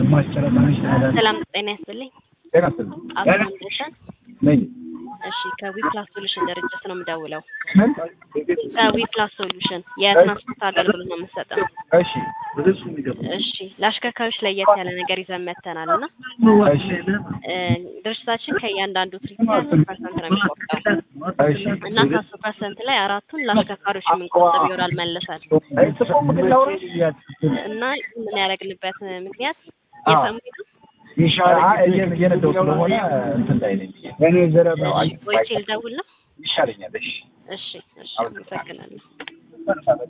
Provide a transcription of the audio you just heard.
ሰላም ጤና ይስጥልኝ። ጤና ይስጥልኝ። አቶ ወንደሰን ነኝ። እሺ ከዊፕላስ ሶሉሽን ድርጅት ነው የምደውለው። ምን? ከዊፕላስ ሶሉሽን የትራንስፖርት አገልግሎት ነው የምንሰጠው። እሺ እሺ ለአሽከርካሪዎች ለየት ያለ ነገር ይዘን መጥተናል እና እሺ እ ድርጅታችን ከእያንዳንዱ ትሪፕ አስር ፐርሰንት ነው የሚቆጠው እሺ እና ከአስር ፐርሰንት ላይ አራቱን ለአሽከርካሪዎች የምንቆጥብ ይሆናል መልሰን እና ምን ያደረግንበት ምክንያት የሰሙት ነው። እየነዳሁ ስለሆነ እንትን ላይ ነኝ። እኔ ዘረባ ቆይቼ ልደውል ነው። ይሻለኛል። እሺ እሺ እሺ አመሰግናለሁ።